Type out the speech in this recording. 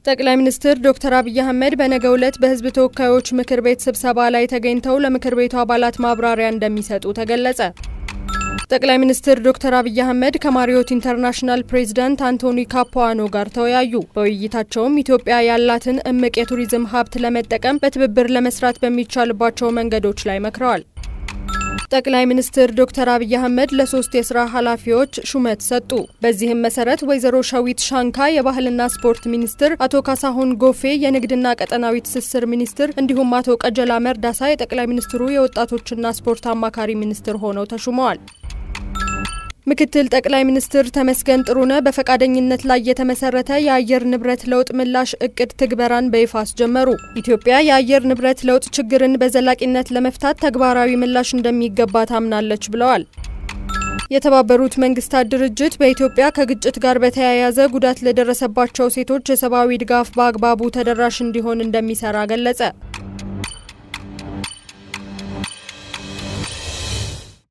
ጠቅላይ ሚኒስትር ዶክተር አብይ አህመድ በነገው ዕለት በሕዝብ ተወካዮች ምክር ቤት ስብሰባ ላይ ተገኝተው ለምክር ቤቱ አባላት ማብራሪያ እንደሚሰጡ ተገለጸ። ጠቅላይ ሚኒስትር ዶክተር አብይ አህመድ ከማሪዮት ኢንተርናሽናል ፕሬዚዳንት አንቶኒ ካፖዋኖ ጋር ተወያዩ። በውይይታቸውም ኢትዮጵያ ያላትን እምቅ የቱሪዝም ሀብት ለመጠቀም በትብብር ለመስራት በሚቻልባቸው መንገዶች ላይ መክረዋል። ጠቅላይ ሚኒስትር ዶክተር አብይ አህመድ ለሶስት የስራ ኃላፊዎች ሹመት ሰጡ። በዚህም መሰረት ወይዘሮ ሸዊት ሻንካ የባህልና ስፖርት ሚኒስትር፣ አቶ ካሳሁን ጎፌ የንግድና ቀጠናዊ ትስስር ሚኒስትር እንዲሁም አቶ ቀጀላ መርዳሳ የጠቅላይ ሚኒስትሩ የወጣቶችና ስፖርት አማካሪ ሚኒስትር ሆነው ተሹመዋል። ምክትል ጠቅላይ ሚኒስትር ተመስገን ጥሩነህ በፈቃደኝነት ላይ የተመሰረተ የአየር ንብረት ለውጥ ምላሽ እቅድ ትግበራን በይፋ አስጀመሩ። ኢትዮጵያ የአየር ንብረት ለውጥ ችግርን በዘላቂነት ለመፍታት ተግባራዊ ምላሽ እንደሚገባ ታምናለች ብለዋል። የተባበሩት መንግስታት ድርጅት በኢትዮጵያ ከግጭት ጋር በተያያዘ ጉዳት ለደረሰባቸው ሴቶች የሰብአዊ ድጋፍ በአግባቡ ተደራሽ እንዲሆን እንደሚሰራ ገለጸ።